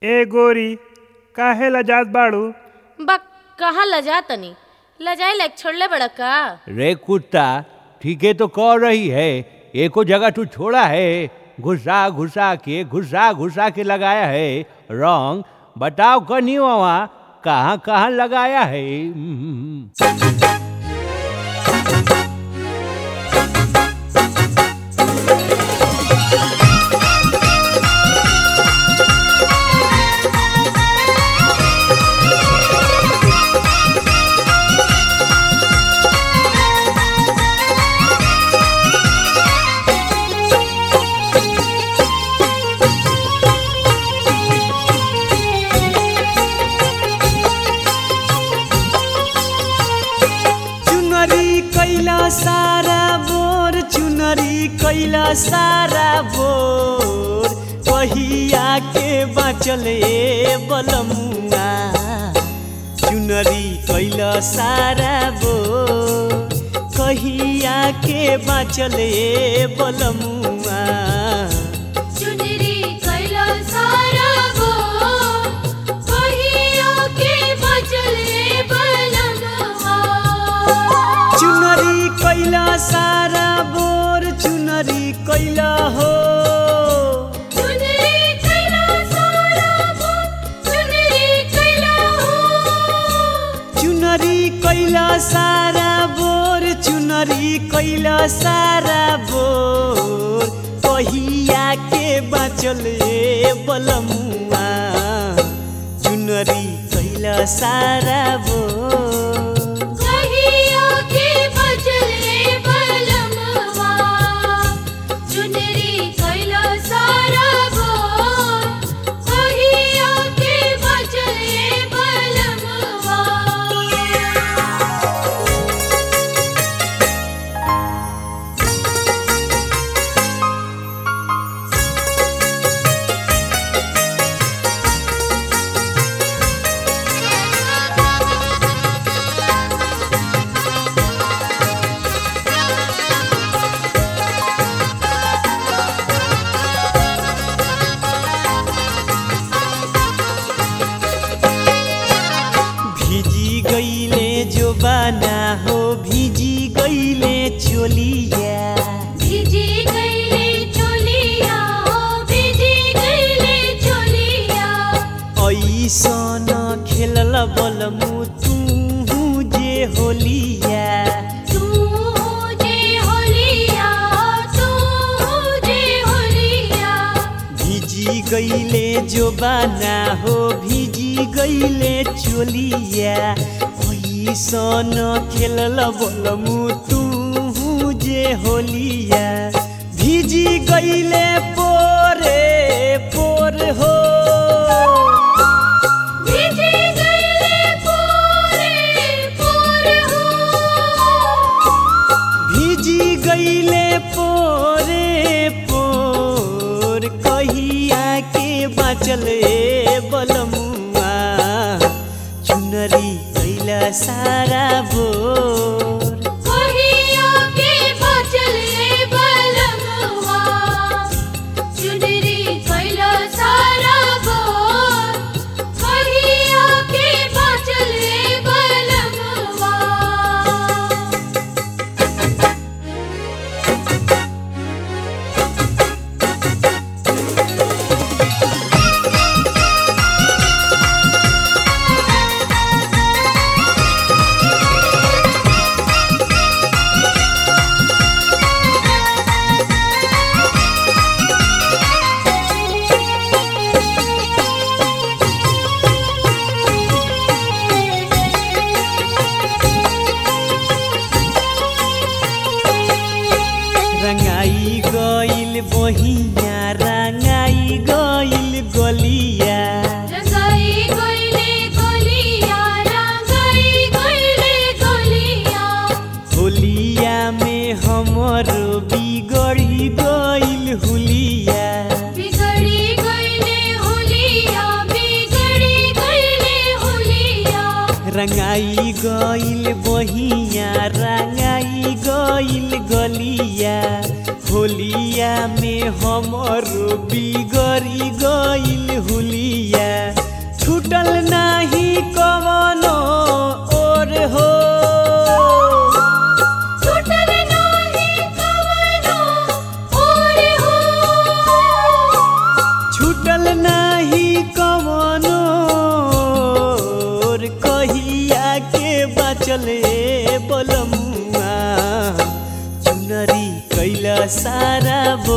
ए गोरी काहे लजात बाड़ू बा कहाँ लजा तनी लजाए लायक छोड़ले बड़ा का रे कुत्ता ठीके तो कह रही है एको जगह तू छोड़ा है घुसा घुसा के घुसा घुसा के लगाया है रंग बताओ कनी वहाँ कहाँ कहाँ लगाया है हम्म। चुनरी कैला सारा बोर चुनरी कैला सारा बोर कहिया के बाँचल ए बलमुआ चुनरी कैला सारा बोर कहिया के बाँचल ए बलमुआ चुनरी कैला सारा गो कहियो के बचले बलमवा चुनरी कैला सारा बोर चुनरी कैला हो चुनरी कैला सारा गो चुनरी कैला हो चुनरी कैला सारा बोर चुनरी कैला सारा बोर कहिया के बाँचल ए बलमुआ चुनरी कैला सारा बोर कहियो के बचले बलमवा चुनरी कैला सारा गो कहियो के बचले बलमवा भिजी गईले जो बाना हो भिजी गईले चोलिया भिजी गईले चोलिया हो भिजी गईले चोलिया ऐसन खेलल बलमु तू जे होलिया तू जे होलिया तू जे होलिया भिजी गईले जो बाना हो भिजी गईले चोलिया ऐसन खेलल बलमु तू जे होलिया भिजी गईले पोरे पोर हो भिजी गईले पूरे पूरे हो भिजी गईले पोरे पोर कहिया के बाँचल ए बलमुआ चुनरी कैला सारा बोर कहियो के बचले बलमवा चुनरी कैला सारा गो कहियो के बचले बलमवा रंगाई गईल बहिया रंगाई गईल गलिया रंगाई गईले गोलिया रंगाई गईले गोलिया होलिया में हमर बिगड़ी गईल हुलिया बिगड़ी गईले होलिया बिगड़ी गईले होलिया रंगाई गईल बहिया रंगाई गईल गलिया होलिया में हमर बिगड़ी गईल हुलिया छूटल नाही कवनो कहिया के बचले बलमुआ चुनरी कैला सारा बो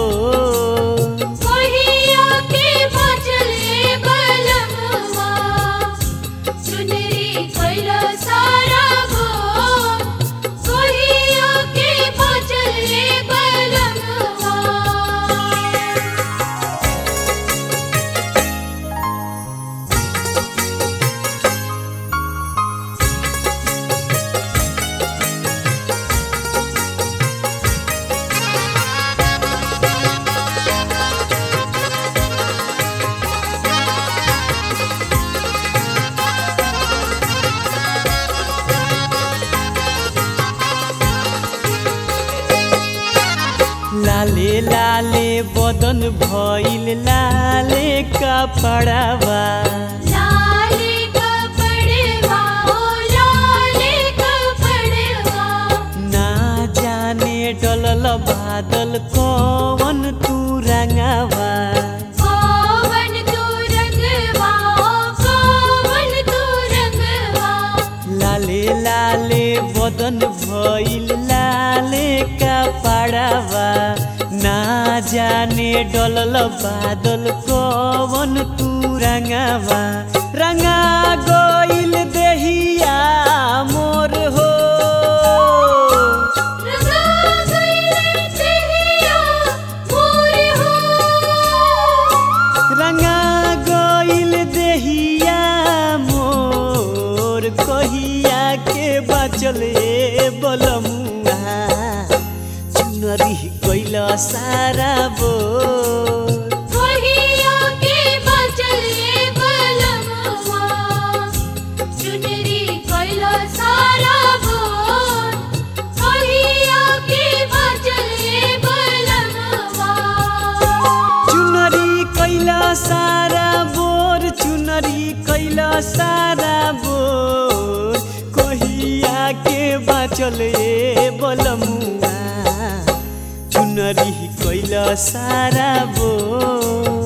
कोहिया के बचले बलमवा चुनरी कैला सारा गो कोहिया के बचले बलमवा लाले लाले बदन भइल लाले कपड़ावा लाले कपड़वा ओ लाले कपड़वा ना जाने डलल बादल कवन तू रंगावा कोवन तू रंगवा ओ कोवन तू रंगवा लाले लाले बदन भइल लाले कपड़ावा ना जाने डलल बादल कवन तू रंगावा रंगा गइल देहिया मोर हो रंगा गइले देहिया मोर हो रंगा गइल देहिया मोर कहिया के बचले बलमुआ चुनरी कैल सारा बोर कोहिया के बचले बलमवा चुनरी कैला सारा बोल कोहिया के बचले बलमवा चुनरी कैला सारा बोर चुनरी कैला सारा बोर कहिया के बाचले बलमुआ चुनरी कैला सारा बोर